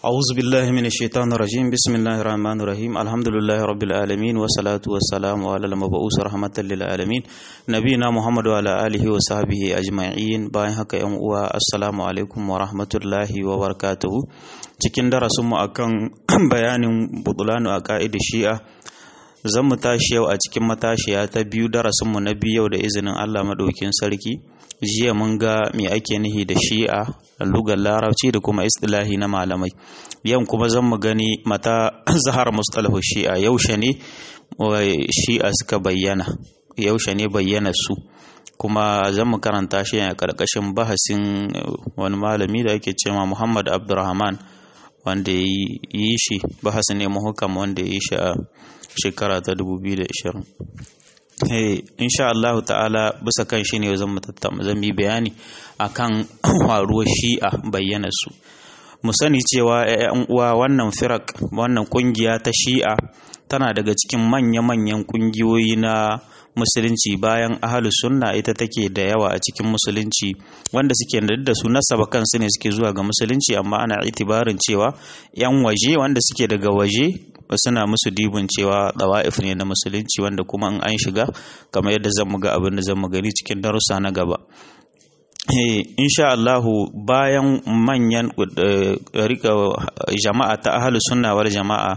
أعوذ بالله من الشيطان الرجيم بسم الله الرحمن الرحيم الحمد لله رب العالمين والصلاة والسلام على المبعوث رحمة للعالمين نبينا محمد وعلى آله وصحبه أجمعين باين haka yan uwa assalamu alaikum wa rahmatullahi wa barakatuhu cikin darasinmu akan bayanin butulanu a ka'idar shi'a zan mu tashi yau a cikin matashiya ta biyu darasinmu na biyu yau da izinin Allah maɗaukin sarki jiya mun ga me ake nihi da shi'a lugar larabci da kuma istilahi na malamai yau kuma zan mu gani mata zahar mustalahu shi'a yaushe ne shi'a suka bayyana yaushe ne bayyana su kuma zan mu karanta shi a karkashin bahasin wani malami da ake cewa Muhammad Abdurrahman wanda ya yi shi bahasin ne muhukam wanda ya yi shi a shekara ta 2020 Hey, insha Allah ta'ala bisa kan shi ne zan zan yi bayani akan faruwar shi'a bayyana su mu sani cewa ƴan uwa wannan firak wannan kungiya ta shi'a tana daga cikin manya-manyan kungiyoyi na musulunci bayan ahalus sunna ita take da yawa a cikin musulunci wanda suke da su nasaba kansu ne suke zuwa ga musulunci amma ana itibarin cewa yan waje wanda suke daga waje suna musu dibin cewa dawa'if ne na musulunci wanda kuma in an shiga kamar yadda zan mu ga abin da zan mu gani cikin darussa na gaba insha Allahu bayan manyan rika jama'a ta ahalus sunna wal jama'a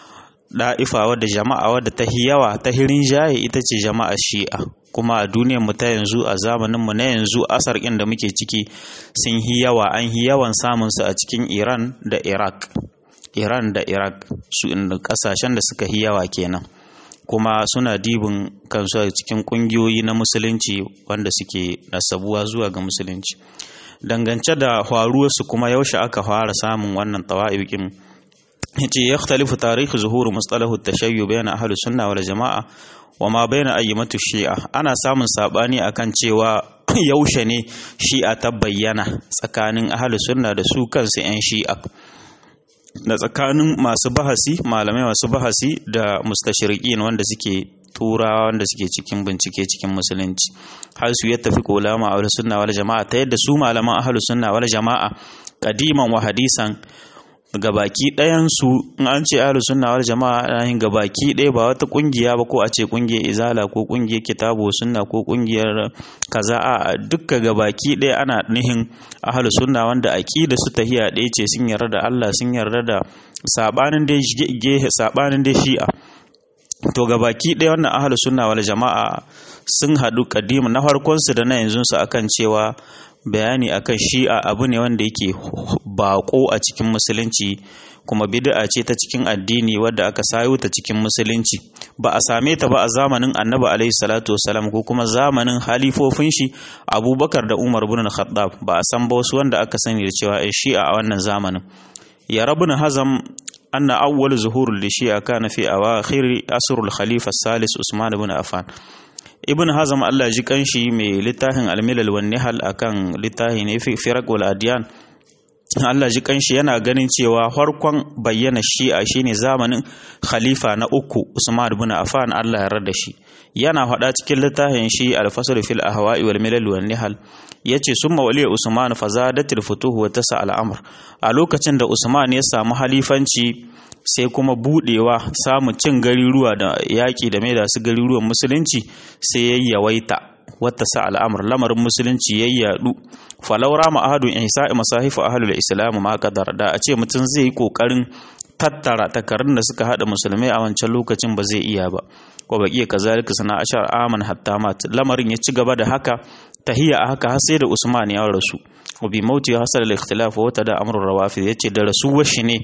da'ifa wadda jama'a wadda ta yawa ta hirin jaye ita ce jama'a shi'a kuma a duniyar mu ta yanzu a zamanin mu na yanzu asar ɗin da muke ciki sun hi yawa an hi yawan samun su a cikin Iran da Iraq Iran da Iraq su inda kasashen da suka hi yawa kenan kuma suna dibin kansu a cikin kungiyoyi na musulunci wanda suke nasabuwa zuwa ga musulunci dangance da faruwarsu kuma yaushe aka fara samun wannan tawa'ibikin yace yakhtalifu tarihi zuhur mustalahu at-tashayyu bayna ahli sunna wal jama'a wa ma bayna ayyamatu shi'a ana samun sabani akan cewa yaushe ne shi'a ta bayyana tsakanin ahli sunna da su kansu yan shi'a da tsakanin masu bahasi malamai masu bahasi da mustashriqin wanda suke turawa wanda suke cikin bincike cikin musulunci har su ya tafi kolama a sunna wal jama'a ta yadda su malaman ahlus sunna wal jama'a kadiman wa hadisan gabaki ɗayan su in an ce ahlus sunna wal jama'a ana yin gabaki ɗaya ba wata kungiya ba ko a ce kungiyar izala ko kungiyar kitabu sunna ko kungiyar kaza a dukka gabaki ɗaya ana nihin ahlus sunna wanda aqida su tahiya ɗaya ce sun yarda da Allah sun yarda da sabanin dai gehe sabanin dai shi'a to gabaki ɗaya wannan ahlus sunna wal jama'a sun haɗu kadima na farkon su da na yanzu su akan cewa bayani akan shi'a abu ne wanda yake bako a cikin musulunci kuma bid'a ce ta cikin addini wadda aka sayo ta cikin musulunci ba a same ta ba a zamanin annabi alaihi salatu wasalam ko kuma zamanin halifofin shi abubakar da umar bin khattab ba a san ba wasu wanda aka sani da cewa shi'a a wannan zamanin ya rabun hazam anna awwal zuhurul shi'a kana fi awakhir asrul khalifa salis usman bin affan ibn hazam Allah ji kanshi mai littafin almilal wan nihal akan littafi ne firaq wal adiyan Allah ji kanshi yana ganin cewa farkon bayyana shi'a shine zamanin khalifa na uku Usman ibn Affan Allah ya yarda shi yana faɗa cikin littafin shi al-fasl fil ahwa'i wal milal wan nihal yace summa waliya Usman fazadatil futuh wa tasa al-amr a lokacin da Usman ya samu halifanci sai kuma budewa samun cin gariruwa da yaƙi da mai da su gariruwan musulunci sai ya yawaita wata sa al'amur lamarin musulunci ya yadu falaura ma'ahadun ihsa'i masahifu ahlul islam ma kadar da a ce mutum zai yi kokarin tattara takarun da suka hada musulmai a wancan lokacin ba zai iya ba ko ba iya kazalika sana ashar aman hatta mat lamarin ya ci gaba da haka tahiya a haka har sai da usman ya rasu wa bi mauti hasal al-ikhtilaf wa tada amrul rawafid yace da rasuwar shi ne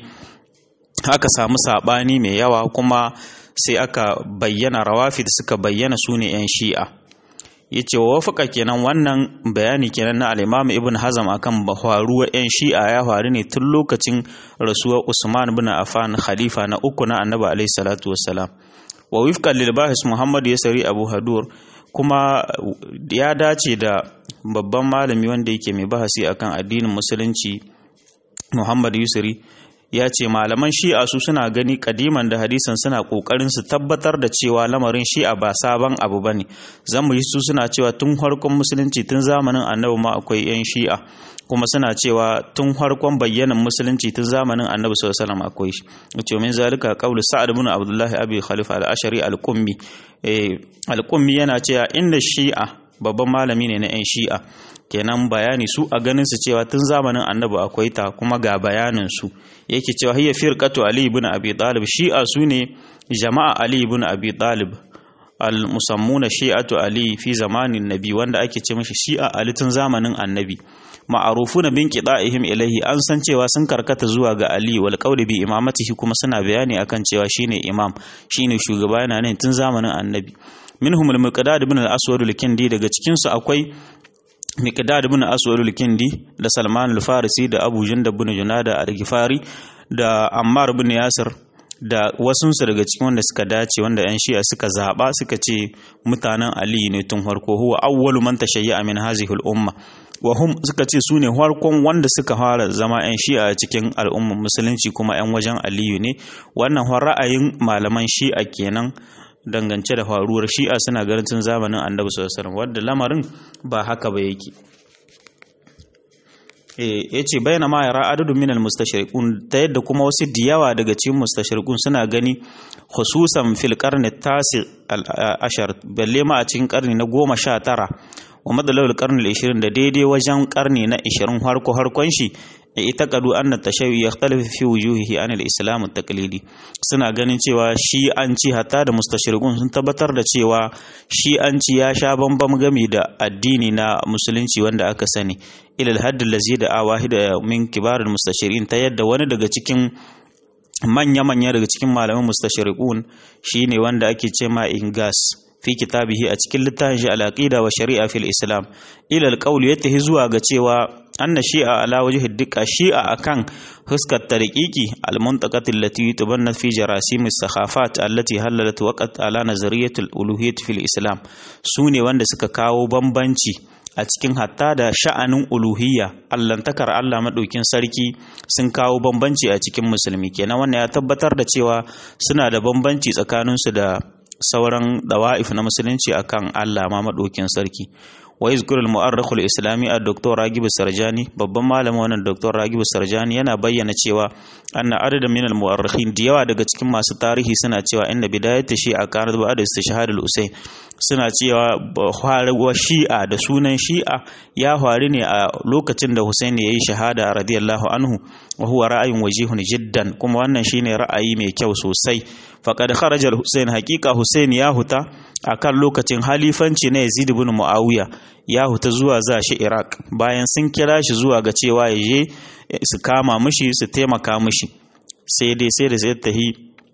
aka samu sabani mai yawa kuma sai aka bayyana rawafi da suka bayyana su ne 'yan shi'a ya ce wa wafaka kenan wannan bayani kenan na al'imamu ibn hazam akan faruwa 'yan shi'a ya faru ne tun lokacin rasuwar usman bin affan khalifa na uku na annabi alaihi salatu wassalam wa wifqan lil bahis muhammad yasari abu hadur kuma ya dace da babban malami wanda yake mai bahasi akan addinin musulunci muhammad yusri ya ce malaman shi'a su suna gani kadiman da hadisan suna kokarin su tabbatar da cewa lamarin shi'a ba sabon abu bane zamu yi su suna cewa tun farkon musulunci tun zamanin annabi ma akwai yan shi'a kuma suna cewa tun farkon bayyanan musulunci tun zamanin annabi sallallahu alaihi wasallam akwai shi wato min zalika qawlu sa'ad ibn abdullah abi khalifa al-ashari al-qummi eh al-qummi yana cewa inda shi'a babban malami ne na yan shi'a kenan bayani su a ganin su cewa tun zamanin annabi akwai ta kuma ga bayanin su yake cewa hiya firqatu ali ibn abi talib shi'a su ne jama'a ali ibn abi talib al musammuna shi'atu ali fi zamanin nabi wanda ake ce mishi shi'a ali tun zamanin annabi ma'arufuna bin qida'ihim ilaihi an san cewa sun karkata zuwa ga ali wal qawli bi imamatihi kuma suna bayani akan cewa shine imam shine shugaba yana ne tun zamanin annabi minhum al-miqdad ibn al-aswad al-kindi daga cikin su akwai miqdad ibn aswad al-kindi da salman al-farisi da abu jundab ibn junada al-gifari da ammar ibn yasir da wasunsu daga cikin wanda suka dace wanda yan shi'a suka zaba suka ce mutanen ali ne tun farko huwa awwalu man tashayya min hazihi al-umma wa hum suka ce su ne farkon wanda suka fara zama yan shi'a cikin al'ummar musulunci kuma yan wajen aliyu ne wannan ra'ayin malaman shi'a kenan dangance da faruwar shi'a suna ganin tun zamanin annabi sallallahu alaihi wasallam wanda lamarin ba haka ba yake ya ce bayyana ma yara adadin minal mustashriqun ta yadda kuma wasu diyawa daga cikin mustashriqun suna gani khususan fil qarni tasi ashar balle ma a cikin karni na goma sha tara wa madalawul karni ishirin da daidai wajen karni na ishirin harko harkon shi ita kadu anna tashayyu yakhtalifu fi wujuhihi an al-islam at-taqlidi suna ganin cewa shi an ci hatta da mustashriqun sun tabbatar da cewa shi an ci ya sha bambam gami da addini na musulunci wanda aka sani ila al-hadd allazi da awahida min kibar al-mustashirin ta yadda wani daga cikin manya-manya daga cikin malaman mustashriqun shine wanda ake ce ma ingas fi kitabihi a cikin littafin shi al-aqida wa shari'a fil islam ila al-qawl yatahi zuwa ga cewa anna shi'a ala wajhi dukka shi'a akan huskar tariqiki al-muntaqat allati tubanna fi jarasim as-sakhafat allati halalat waqt ala nazariyat al-uluhiyyah fil islam sune wanda suka kawo bambanci a cikin hatta da sha'anin uluhiyya allantakar Allah maɗaukin sarki sun kawo bambanci a cikin musulmi kenan wannan ya tabbatar da cewa suna da bambanci tsakaninsu da sauran dawa'if na musulunci akan Allah ma maɗaukin sarki wa yuzkur al-mu'arrikh al-islami ad-doktor Ragib Sarjani babban malamin wannan doktor Ragib Sarjani yana bayyana cewa anna adadan min al-mu'arrikhin da yawa daga cikin masu tarihi suna cewa inda bidayat shi'a kanat ba'da istishhad al-Usayn suna cewa wa shi'a da sunan shi'a ya faru ne a lokacin da Hussein ya yi shahada radiyallahu anhu wa huwa ra'ayin wajihun jiddan kuma wannan shine ra'ayi mai kyau sosai faqad kharaja al-Hussein haqiqa Hussein ya huta akan lokacin halifanci na Yazid ibn Muawiya ya huta zuwa za shi Iraq bayan sun kira shi zuwa ga cewa ya je su kama mishi su taimaka mishi sai dai sai da sai tahi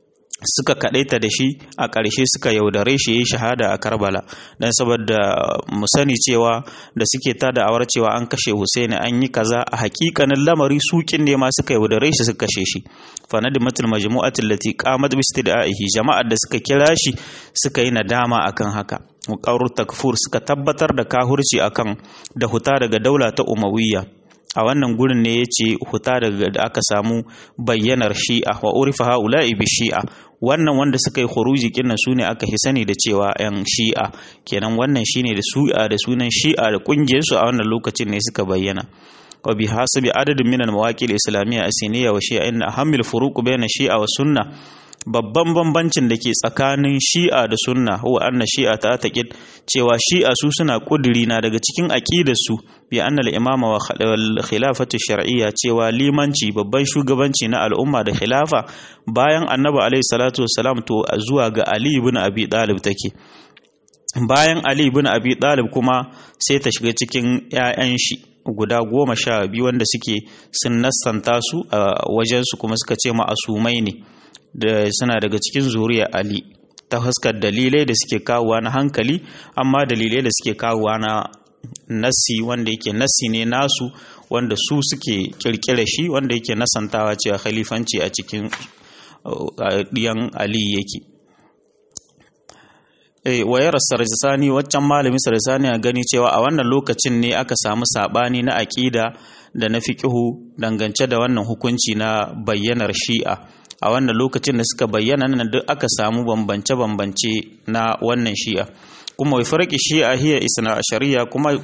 suka kadaita da shi a ƙarshe suka yaudare shi yayi shahada a Karbala dan saboda mu sani cewa da suke ta da'awar cewa an kashe Husaini an yi kaza a hakikanin lamari sukin ne ma suka yaudare shi suka kashe shi fa nadimatul majmu'atul lati qamat bi istidaihi jama'ar da suka kira shi suka yi nadama akan haka muqarrur takfur suka tabbatar da kahurci akan da huta daga daula ta Umayya a wannan gurin ne ya ce huta daga da aka samu bayyanar shi'a wa urifa haula'i bi shi'a wannan wanda suka yi khuruji kinnan su ne aka sani da cewa yan shi'a kenan wannan shine da su'a da sunan shi'a da kungiyar su a wannan lokacin ne suka bayyana wa bi hasabi adadin min al-mawaqil islamiyya asiniya wa shi'a inna ahammil furuq bayna shi'a wa sunna babban bambancin da ke tsakanin shi'a da sunna huwa anna shi'a ta taqid cewa shi'a su suna kuduri na daga cikin aqidar su bi anna al-imama wa khilafatu shar'iyya cewa limanci babban shugabanci na al'umma da khilafa bayan annabi alaihi salatu wassalam to zuwa ga ali ibn abi talib take bayan ali ibn abi talib kuma sai ta shiga cikin 'ya'yan shi guda goma sha biyu wanda suke sun nassanta su a wajensu kuma suka ce ma'asumai ne da suna daga cikin zuriya Ali ta fuskar dalilai da suke kawowa na hankali amma dalilai da suke kawowa na nassi wanda yake nassi ne nasu wanda su suke kirkire shi wanda yake nasantawa cewa khalifanci a cikin ɗiyan Ali yake wayar sarsani waccan malamin sarsani a gani cewa a wannan lokacin ne aka samu sabani na aƙida da na fiƙihu dangance da wannan hukunci na bayyanar shi'a a wannan lokacin da suka bayyana nan duk aka samu bambance-bambance na wannan shi'a kuma wai farki shi'a hiya isna shari'a kuma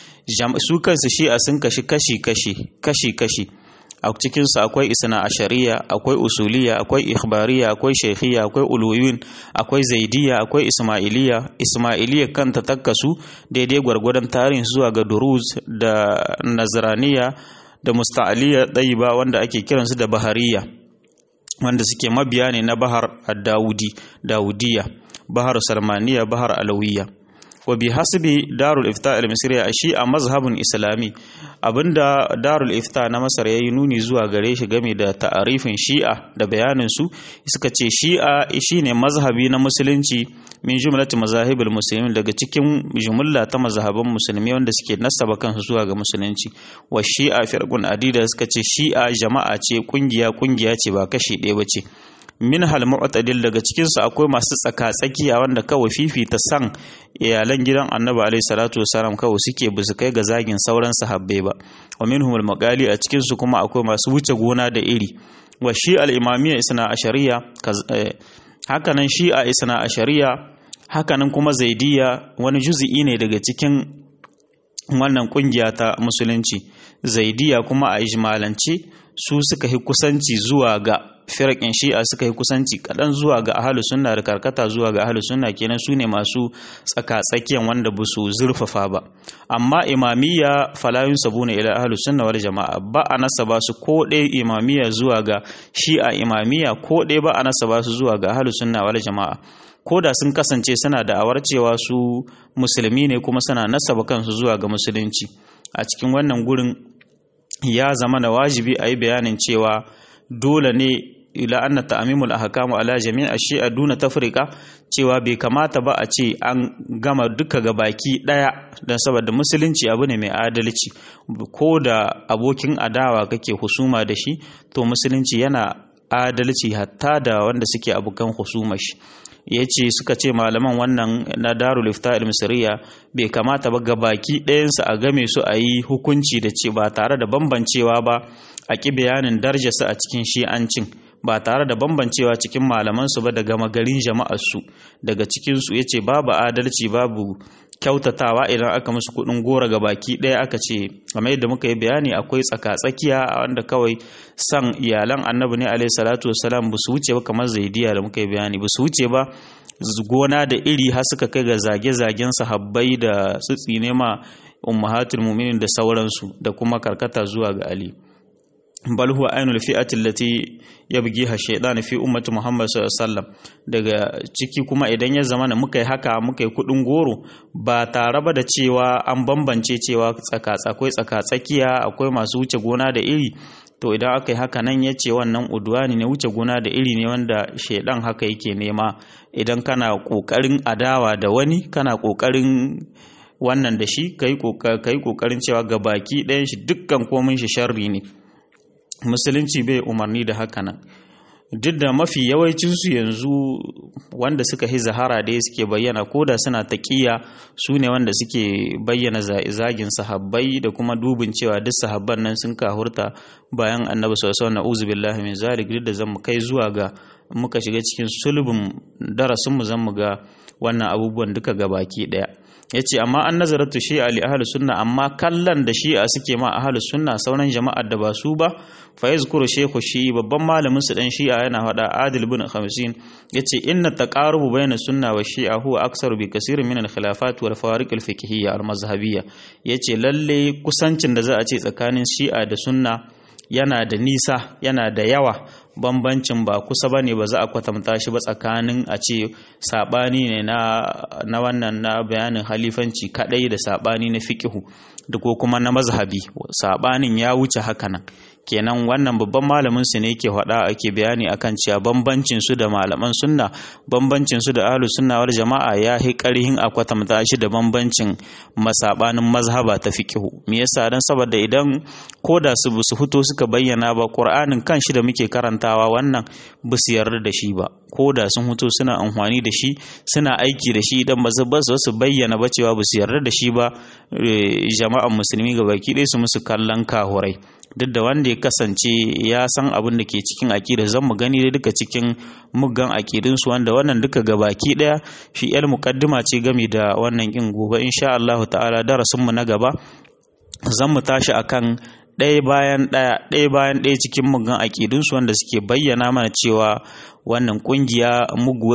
su kansu shi'a sun kashi kashi-kashi kashi-kashi a cikinsu akwai isna ashariya akwai usuliya akwai ikhbariya akwai shekhiya akwai uluyun akwai zaidiya akwai ismailiya ismailiya kanta takkasu daidai gwargwadon tarihin zuwa ga duruz da nazraniya da musta'aliya ɗayiba wanda ake kiransu da bahariya wanda suke mabiya ne na bahar dawudi dawudiya bahar salmaniya bahar alawiya wa bi hasbi darul ifta al misriya shi a mazhabin islami abinda darul ifta na masar yayi nuni zuwa gare shi game da ta'arifin shi'a da bayanin su suka ce shi'a shine mazhabi na musulunci min jumlati mazahibul muslimin daga cikin jumla ta mazhaban musulmi wanda suke nasaba kansu zuwa ga musulunci wa shi'a firqun adida suka ce shi'a jama'a ce kungiya kungiya ce ba kashi ɗaya ba ce min hal mu'tadil daga cikin su akwai masu tsaka tsakiya wanda kawai fifita san iyalan gidan Annabi alaihi salatu wasalam kawai suke bisu kai ga zagin sauran sahabbai ba wa minhum al maqali a cikin su kuma akwai masu wuce gona da iri wa shi al imamiyya isna ashariya hakanan shi a isna ashariya hakanan kuma zaidiya wani juz'i ne daga cikin wannan kungiya ta musulunci zaidiya kuma a ijmalance su suka yi kusanci zuwa ga firakin shi'a suka yi kusanci kaɗan zuwa ga ahalu sunna da karkata zuwa ga ahalu sunna kenan su ne masu tsaka-tsakiyan wanda ba su zurfafa ba amma imamiyya falayun sabu ne ila ahalu sunna wal jama'a ba a nasaba su ko ɗaya imamiyya zuwa ga shi'a imamiyya ko ɗaya ba a nasaba su zuwa ga ahalu sunna wal jama'a ko da sun kasance suna da awar cewa su musulmi ne kuma suna nasaba kansu zuwa ga musulunci a cikin wannan gurin ya zama na wajibi a yi bayanin cewa dole ne ila anna ta'mimul ahkamu ala jami' ash-shi'a duna tafriqa cewa bai kamata ba a ce an gama duka ga baki daya dan saboda musulunci abu ne mai adalci ko da abokin adawa kake husuma da shi to musulunci yana adalci hatta da wanda suke abokan husuma shi ya ce suka ce malaman wannan na darul ifta misriya bai kamata ba ga baki ɗayansu a game su a yi hukunci da ce ba tare da bambancewa ba a ƙi bayanin darjarsu a cikin shi'ancin ba tare da bambancewa cikin malamansu ba da gama garin jama'arsu daga cikinsu ya ce babu adalci babu kyautatawa idan aka musu kuɗin gora ga baki ɗaya aka ce kamar yadda muka yi bayani akwai tsaka-tsakiya wanda kawai san iyalan annabi ne alaihi salatu wasalam ba su wuce ba kamar zaidiya da muka yi bayani ba su wuce ba gona da iri har suka kai ga zage-zagen sahabbai da tsitsi ne ma ummahatul mu'minin da sauransu da kuma karkata zuwa ga ali bal huwa ainul fi'ati allati yabghiha shaytan fi ummati Muhammad sallallahu alaihi wasallam daga ciki kuma idan ya zama na muka yi haka muka yi kudin goro ba tare ba da cewa an bambance cewa tsaka akwai tsaka tsakiya akwai masu wuce gona da iri to idan aka yi haka nan ya ce wannan udwani ne wuce gona da iri ne wanda shaidan haka yake nema idan kana kokarin adawa da wani kana kokarin wannan da shi kai kokarin cewa ga baki ɗayan shi dukkan komin shi sharri ne musulunci bai umarni da haka nan duk da mafi yawancinsu yanzu wanda suka yi zahara dai suke bayyana ko da suna taƙiya su ne wanda suke bayyana zagin sahabbai da kuma dubin cewa duk sahabban nan sun kahurta bayan annabi sallallahu alaihi wasallam billahi min zalik duk da zamu kai zuwa ga muka shiga cikin sulbin darasin mu zamu ga wannan abubuwan duka gabaki daya yace amma an nazaratu shi'a li ahli sunna amma kallon da shi'a suke ma ahli sunna sauran jama'ar da ba su ba fa yazkuru shaykhu shi babban malamin su dan shi'a yana faɗa adil bin khamsin yace inna taqarubu bayna sunna wa shi'a huwa aksaru bi kaseerin min al khilafat wal fawariq al fiqhiyya al mazhabiyya yace lalle kusancin da za a ce tsakanin shi'a da sunna yana da nisa yana da yawa bambancin ba kusa ba ne ba za a kwatanta shi ba tsakanin a ce saɓani ne na wannan na bayanin halifanci kaɗai da saɓani na fiƙihu da ko kuma na mazhabi sabanin ya wuce haka nan kenan wannan babban malamin su ne yake faɗa ake bayani akan cewa bambancin su da malaman sunna bambancin su da ahlus sunna wal jama'a ya hi karhin a kwatanta shi da bambancin masabanin mazhaba ta fiqhu me yasa dan saboda idan koda su su fito suka bayyana ba qur'anin kan shi da muke karantawa wannan ba su yarda da shi ba koda sun fito suna amfani da shi suna aiki da shi idan ba su su bayyana ba cewa ba su yarda da shi ba jama'an musulmi gabaki ɗaya su musu kallon kahurai duk da wanda ya kasance ya san abin da ke cikin aƙida zan mu gani da duka cikin muggan aƙidunsu wanda wannan duka gabaki ɗaya shi yar muƙaddima ce gami da wannan ƙin gobe insha Allah ta'ala darasin mu na gaba zan mu tashi akan ɗaya bayan ɗaya ɗaya bayan ɗaya cikin muggan aƙidunsu wanda suke bayyana mana cewa wannan kungiya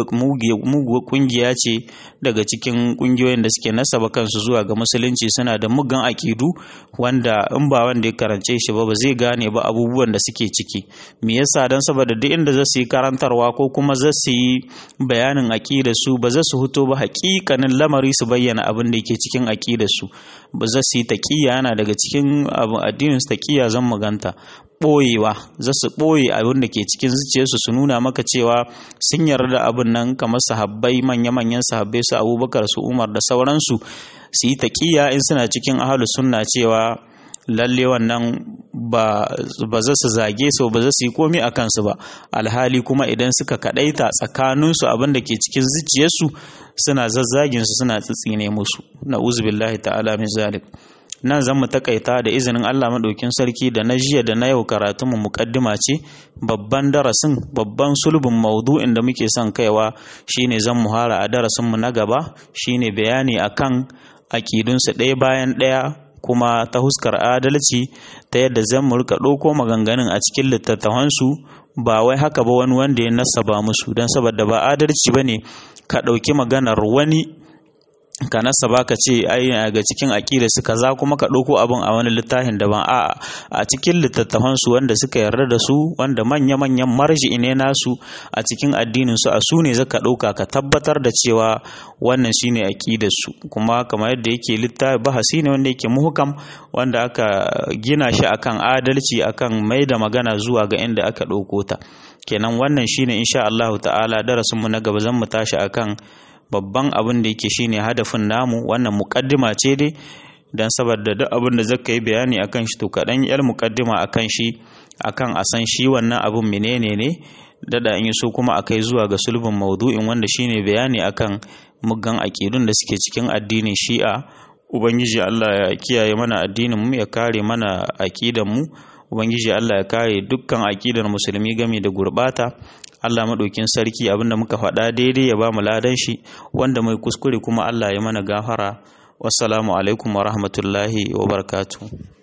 muguwa kungiya ce daga cikin kungiyoyin da suke nasaba kansu zuwa ga musulunci suna da muggan akidu wanda in ba wanda ya karance shi ba ba zai gane ba abubuwan da suke ciki me yasa dan saboda duk inda za su yi karantarwa ko kuma za su yi bayanin aqidar su ba za su huto ba hakikanin lamari su bayyana abin da yake cikin aqidar su ba za su yi taqiya yana daga cikin addinin su taqiya zan maganta ɓoyewa za su ɓoye abin da ke cikin zuciyarsu su nuna maka cewa sun yarda abin nan kamar sahabbai manya-manyan sahabbai su abubakar su umar da sauransu su yi taƙiya in suna cikin ahalu sunna cewa lalle wannan ba za su zage su ba za su yi komi a kansu ba alhali kuma idan suka kaɗaita tsakaninsu abin da ke cikin zuciyarsu suna zazzagin su suna tsitsine musu na uzubillahi ta'ala min zalik nan zan mu takaita da izinin Allah maɗaukin sarki da na jiya da na yau karatunmu muƙaddima ce babban darasin babban sulbin maudu'in da muke son kaiwa shine zan muhara a darasinmu na gaba shine bayani akan aƙidunsu ɗaya bayan ɗaya kuma ta huskar adalci ta yadda zan mu rika ɗauko maganganun a cikin littattafansu ba wai haka ba wani wanda ya nasaba musu don saboda ba adalci ba ne ka ɗauki maganar wani ka nasa ba ka ce ai ga cikin aƙida su kaza kuma ka ɗauko abin a wani littafin daban a a cikin littattafan su wanda suka yarda da su wanda manya manyan marji ne nasu a cikin addinin su a su ne zaka ɗauka ka tabbatar da cewa wannan shine aƙidar su kuma kamar yadda yake littafi bahasi ne wanda yake muhkam wanda aka gina shi akan adalci akan mai da magana zuwa ga inda aka ɗauko ta kenan wannan shine insha Allah ta'ala darasin mu na gaba zan mu tashi akan babban abin da yake shine hadafin namu wannan mukaddima ce dai dan saboda duk abin da zaka yi bayani akan shi to kaɗan yar mukaddima akan shi akan a san shi wannan abin menene ne dada in so kuma a kai zuwa ga sulbin maudu'in wanda shine bayani akan muggan aƙidun da suke cikin addinin shi'a ubangiji Allah ya kiyaye mana addinin mu ya kare mana aƙidan mu ubangiji Allah ya kare dukkan aƙidar musulmi game da gurbata Allah maɗaukin sarki abinda muka faɗa daidai ya ba mu ladan shi wanda mai kuskure kuma Allah ya mana gafara wassalamu alaikum wa rahmatullahi wa barakatuh